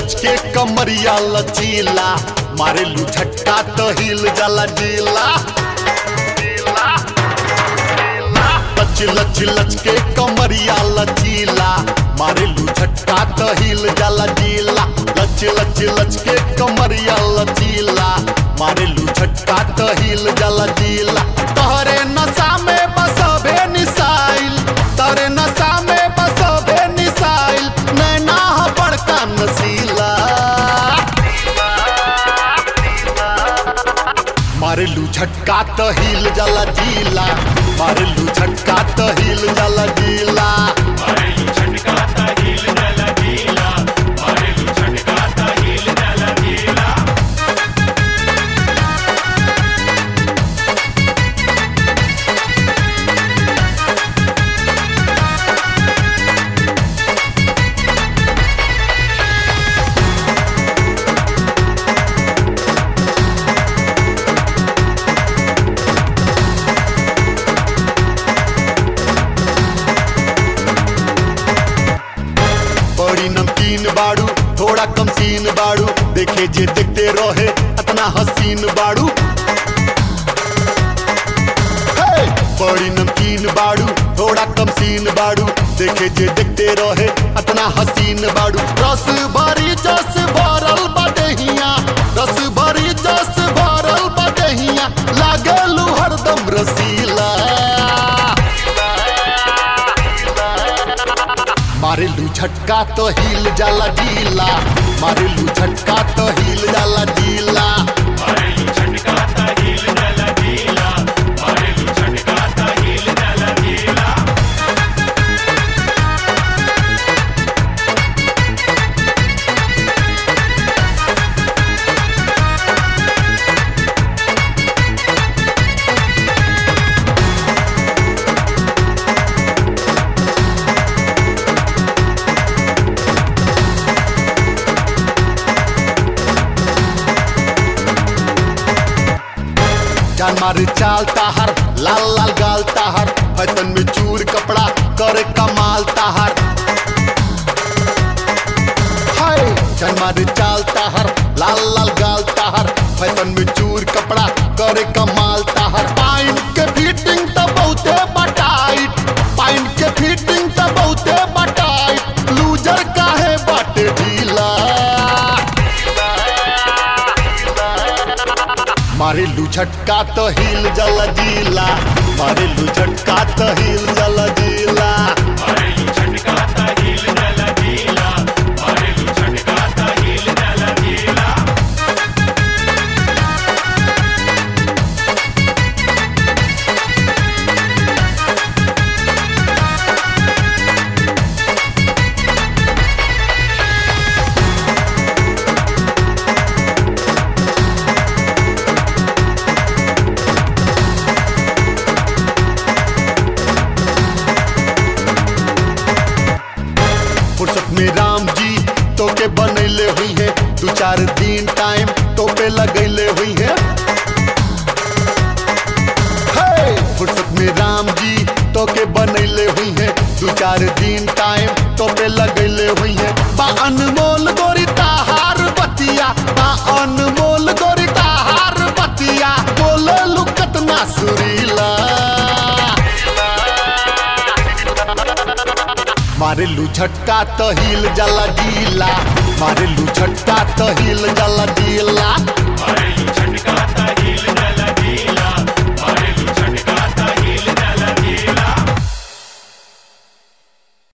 लचके कमरिया लचीला मारे लू झटका तो हिल जाला डीला लच लच लचके कमरिया लचीला मारे लू झटका तो हिल जाला डीला लच लच लचके कमरिया लचीला मारे लू झटका तो हिल जाला डीला तोहरे नशा में बसबे निसाइल तोहरे नशा में बसबे निसाइल नैना ह बड़का नसीला मारेलू झटका तो हिल जाला जीला मारेलू झटका तो हिल जाला जीला मारेलू झटका ता हिल जाला गीला मारेलू झटका ता हिल जाला गीला बड़ी नमकीन बाड़ू थोड़ा कम सीन बाड़ू देखे जे देखते रहे अतना हसीन बाड़ू हे! बड़ी नमकीन बाड़ू थोड़ा कम सीन बाड़ू देखे जे देखते रहे अतना हसीन बाड़ू रस भरी जस भरल बदहिया रस भरी जस भरल बदहिया लागलू हरदम रसीला मारेलू झटका तो हिल जाला डीला मारेलू झटका तो हिल जाला डीला मारेलू झटका ता हिल जाला गीला मारेलू झटका ता हिल जाला गीला जान मारे चाल ताहर लाल लाल गाल ताहर फैशन में चूर कपड़ा करे कमाल ताहर हाय जान मारे चाल ताहर लाल लाल गाल ताहर फैशन में चूर कपड़ा करे कमाल ताहर पाइन के फिटिंग तो बहुते बटाइट पाइन के फिटिंग तो बहुते बटाइट लूजर काहे बाटे ढीला मारे लू झटका तो हिल जला जीला मारे लू झटका तो हिल जला जीला मारेलू झटका ता हिल जाला गीला मारेलू झटका ता हिल जाला गीला फुर्सत में राम जी तो के बनैले हुई है दू चार दिन टाइम तो पे लगैले हुई है हे! फुर्सत में राम जी तो के बनैले हुई है दू चार दिन टाइम तो पे लगैले हुई है बा अनमोल गोरी ताहार बतिया बा अनमोल गोरी ताहार बतिया बोले लुकत ना सुरीला मारे लू झटका तो हिल जाला डीला मारे लू झटका तो हिल जाला डीला मारेलू झटका ता